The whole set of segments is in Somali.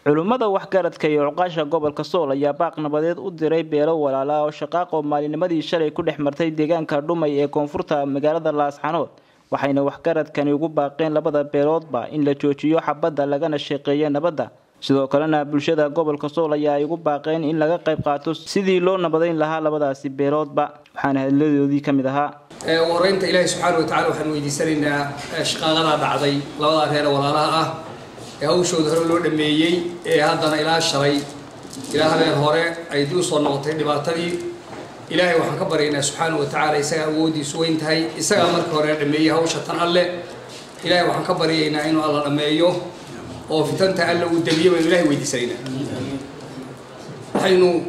culummada waxgaradka iyo cuqaasha gobolka sool ayaa baaq nabadeed u diray beelo walaala oo shaqaaqo maalinimadii shalay ku dhex martay deegaanka dhumay ee koonfurta magaalada laasxanood waxayna waxgaradkani ugu baaqeen labada beeloodba in la joojiyo xabadda lagana shaqeeyo nabadda sidoo kalena bulshada gobolka sool ayaa ay ugu baaqeen in laga qayb qaato sidii loo nabadayn lahaa labadaasi beeloodba waxaana hadladoodii ka mid ahaa wareynta ilaahi subxaana watacala waxaan weydiisanaynaa shaqaaqadaa dhacday labadaa reer walaalaha ah ee hawshooda hore loo dhameeyey ee haddana ilaa shalay ilaa habeen hore ay dib usoo noqotay dhibaatadii ilaahay waxaan ka baryaynaa subxaana wa tacaala isagaa awoodiisu weyn tahay isagaa markii hore dhameeyey hawsha tan alle ilaahay waxaan ka baryaynaa inuu alla dhameeyo oo fitanta alle uu damiyo baynu ilahay weydiisanaynaa waxaynu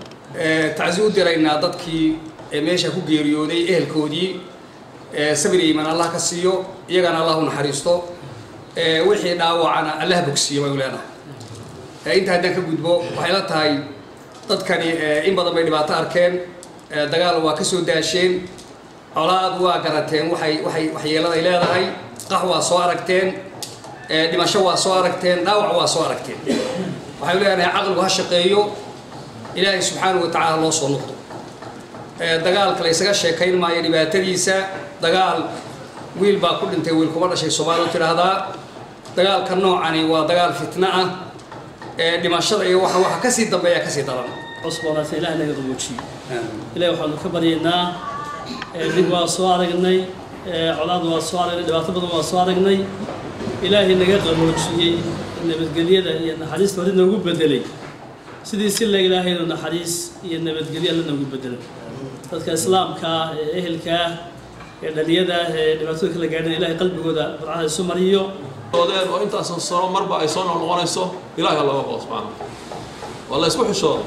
tacsi u diraynaa dadkii meesha ku geeriyooday ehelkoodii sabir iyo iimaan allah ka siiyo iyagana allah u naxariisto wixii dhaawacana allah bogsiiyo baynu leenahay inta haddaan ka gudbo waxay la tahay dadkani in badan bay dhibaato arkeen dagaal waa ka soo daasheen colaad waa garateen waxay waxay waxyeeladay leedahay qax waa soo aragteen dhimasho waa soo aragteen dhaawac waa soo aragteen waxaynu leenahay caqligu ha shaqeeyo ilaahay subxaanahu wa tacaala loo soo noqdo dagaalka la ysaga sheekayn maayo dhibaatadiisa dagaal wiil baa ku dhintay wiil kuma dhashay soomaaliu tidhaahdaa dagaalka noocani waa dagaal fitna ah dhimashada iyo waxa waxa kasii dambeeya kasii daran cusboonaas ilaah naga qaboojiyo ilahi waxaanu ka baryaynaa dhib waa soo aragnay colaad waa soo aragnay dhibaato badan waa soo aragnay ilaahay naga qaboojiyey nabadgelyada iyo naxariista hore noogu bedelay sidii si la ilaahaynu naxariis iyo nabadgelyo alla noogu bedelay dadka islaamka ee ehelkaa ee dhaliyada ee dhibaatooyinka la gaadhan ilahay qalbigooda burcada isu mariyo odeen oo intaasan sano marba ay soo noqnoqonayso ilaaha looga qabo subxaana waa la isku xishooday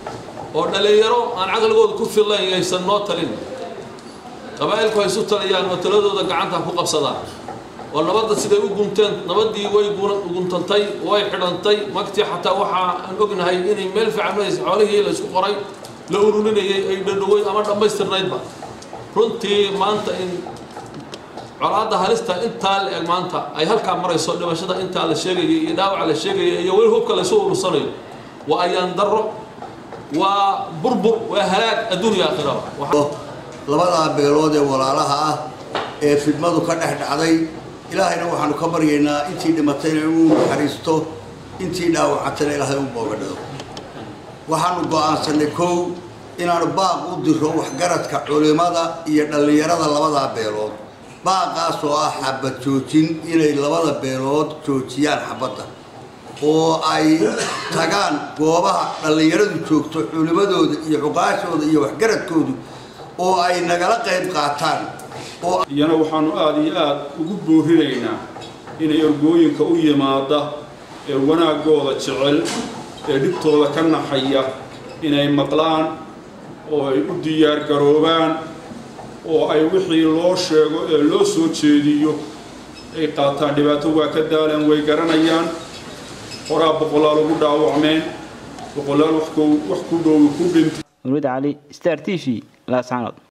oo dhalinyaro aan caqligooda ku fillayn yaysan noo talin qabaa'ilku ay isu taliyaan oo taladooda gacanta ku qabsadaan oo nabadda siday u gunteen nabaddii way guntantay way xidhantay magtii xataa waxa aan ognahay inay meel fiican maraysa xoolihii la isku qoray la ururinayay ay dhadhaweyn ama dhammaystirnaydba runtii maanta in colaadda halista intaa la eg maanta ay halkaa marayso dhimashada intaa la sheegaya iyo dhaawaca la sheegaya iyo weli hubka laysu urursanayo waa ayaan darro waa burbur waa halaag adduunya aakhiraba labadaa beelood ee walaalaha ah ee fidmadu ka dhex dhacday ilaahayna waxaanu ka baryaynaa intii dhimatayna inuu naxariisto intii dhaawacatayna ilaahay u boogadhado waxaanu go'aansanay kow inaanu baaq u diro waxgaradka culimada iyo dhallinyarada labadaa beelood baaqaas oo ah xabad joojin inay labada beelood joojiyaan xabadda oo ay tagaan goobaha dhallinyaradu joogto culimadooda iyo cuqaashooda iyo waxgaradkoodu oo ay nagala qayb qaataan iyana waxaanu aada iyo aada ugu boorinaynaa inay ergooyinka u yimaada ee wanaaggooda jecel ee dhibtooda ka naxaya inay maqlaan oo ay u diyaargaroobaan oo ay wixii loo sheego ee loo soo jeediyo ay qaataan dhibaato waa ka daalan way garanayaan horaa boqolaal ugu dhaawacmeen boqolaal wax ku dhow ku dhintay murid cali star t v laascanood